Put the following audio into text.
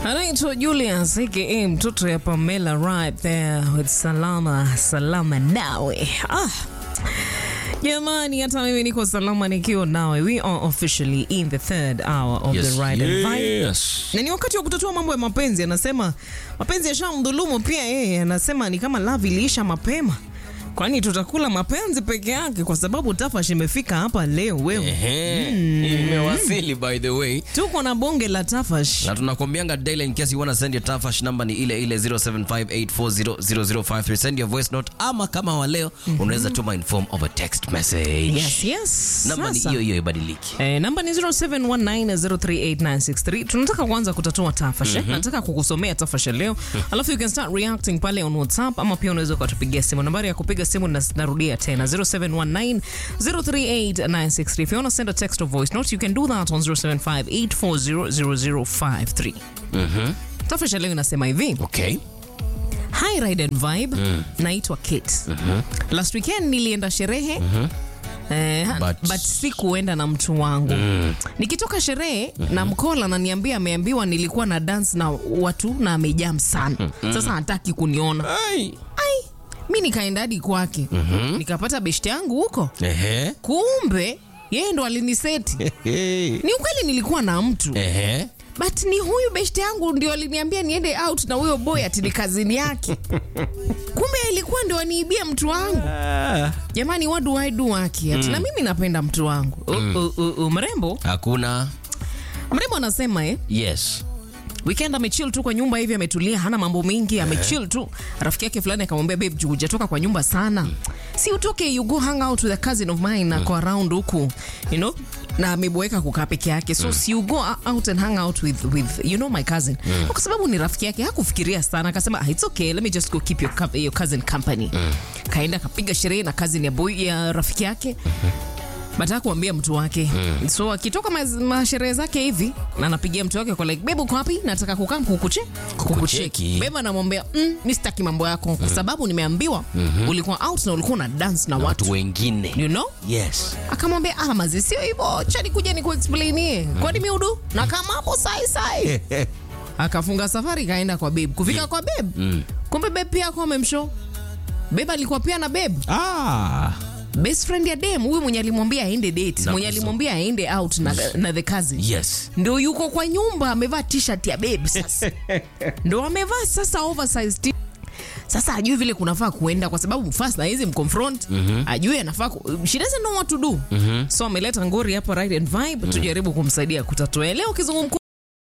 anaitwa Julius aka mtoto ya Pamela right there with salama salama nawe ah. Jamani, hata mimi niko salama nikiwa nawe. We are officially in the third hour of the ride and vibe. yes. Na ni wakati wa kutatua mambo ya mapenzi. Anasema mapenzi yashamdhulumu pia yeye, anasema ni kama love iliisha mapema, kwani tutakula mapenzi peke yake, kwa sababu Tafash imefika hapa leo. Wewe Ehe. Imewasili by the way. tuko na bonge la Tafash. na tunakwambianga daily in case you wanna send your tafash number ni ile ile 0758400053 send your voice note ama kama wa leo unaweza tuma in form of a text message Yes, yes. namba ni Sasa. hiyo hiyo ibadiliki Eh, namba ni 0719038963. Tunataka kuanza kutatua tafash. eh? Nataka kukusomea tafash ya leo. Alafu you can start reacting pale on WhatsApp ama pia unaweza ukatupigia simu. Nambari ya kupiga simu nas- narudia tena 0719038963. If you want to send a text or voice note, you can do that on 0758400053. Tafash ya leo inasema hivi. okay Hi Ride and Vibe. Naitwa Kate. Last weekend nilienda sherehe. Eh, But- but, si kuenda na mtu wangu nikitoka sherehe na mkola naniambia ameambiwa nilikuwa na dance na watu na amejam sana sasa hataki kuniona Ai. ai mi nikaenda hadi kwake nikapata beshte yangu huko Ehe. kumbe yeye ndo aliniseti Hey. ni ukweli nilikuwa na mtu Ehe. but ni huyu beshte yangu ndio aliniambia niende out na huyo boy ati ni kazini yake kumbe ilikuwa ndio aniibia mtu wangu jamani what do I do wake ati na mimi napenda mtu wangu U- u- u- u- mrembo hakuna mrembo anasema eh, yes weekend amechill tu kwa nyumba hivi ametulia hana mambo mingi amechill tu rafiki yake fulani akamwambia babe juu hujatoka kwa nyumba sana si utoke you go hang out with a cousin of mine na kwa around huku you know na ameboeka kukaa peke yake so si you go out and hang out with, with you know my cousin kwa sababu ni rafiki yake hakufikiria sana akasema ah, it's okay let me just go keep your, co- your cousin company kaenda kapiga sherehe na cousin ya boy ya rafiki yake bataka kuambia mtu wake so akitoka maz- masherehe zake hivi na anapigia mtu wake kwa like bebu uko wapi nataka kukaa kukuche Kukucheki. beba anamwambia mm, mi sitaki mambo yako kwa sababu nimeambiwa ulikuwa out na ulikuwa na dance na watu watu wengine you know yes akamwambia ah mazi sio hivyo chani kuja ni kuexplainie kwani miudu na kama hapo sai sai akafunga safari kaenda kwa babe kufika kwa babe kumbe babe pia ako amemshow babe alikuwa pia na babe ah. best friend ya dem huyu mwenye alimwambia aende date Na mwenye kuzo. alimwambia aende out na, na the cousin yes ndo yuko kwa nyumba amevaa t-shirt ya babe sasa ndo amevaa sasa oversized t- sasa ajui vile kunafaa kuenda kwa sababu first na hizi mconfront ajui anafaa ku- she doesn't know what to do so ameleta ngori hapa right and vibe tujaribu kumsaidia kutatua leo kizungumku